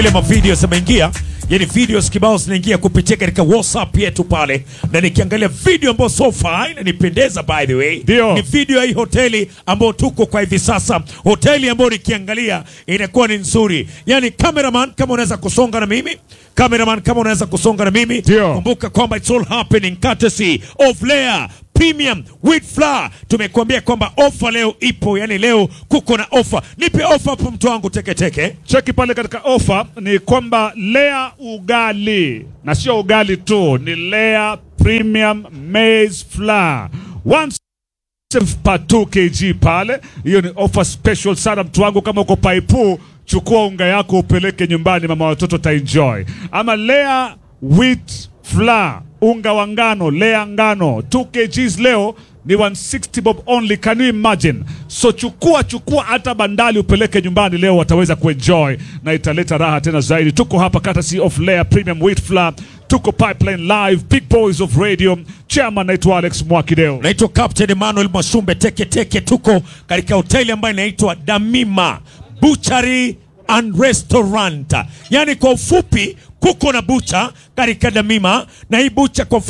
ile mavideo zimeingia yani videos kibao zinaingia kupitia katika whatsapp yetu pale na nikiangalia video ambayo so far inanipendeza by the way Ndio. ni video ya hii hoteli ambayo tuko kwa hivi sasa hoteli ambayo nikiangalia inakuwa ni nzuri yani cameraman kama unaweza kusonga na mimi cameraman kama unaweza kusonga na mimi Ndio. kumbuka kwamba it's all happening courtesy of Layer Premium wheat flour. Tumekuambia kwamba ofa leo ipo, yani leo kuko na ofa. Nipe ofa hapo mtu wangu teketeke. Cheki pale katika ofa ni kwamba Lea ugali na sio ugali tu, ni Lea Premium Maize Flour One per 2 kg pale. Hiyo ni ofa special sana mtu wangu, kama uko Paipu chukua unga yako upeleke nyumbani, mama watoto taenjoy. Ama Lea wheat flour, unga wa ngano, Lea ngano 2 kgs leo ni 160 bob only, can you imagine? So chukua chukua hata bandali upeleke nyumbani leo, wataweza kuenjoy na italeta raha tena zaidi. Tuko hapa courtesy of Layer Premium Wheat Flour, tuko Pipeline Live, Big Boys of Radio. Chairman naitwa Alex Mwakideo. Naitwa Captain Emmanuel Mwashumbe teke teke. Tuko katika hoteli ambayo inaitwa Damima Butchery and Restaurant, yaani kwa ufupi kuko na bucha katika Damima, na hii bucha kwa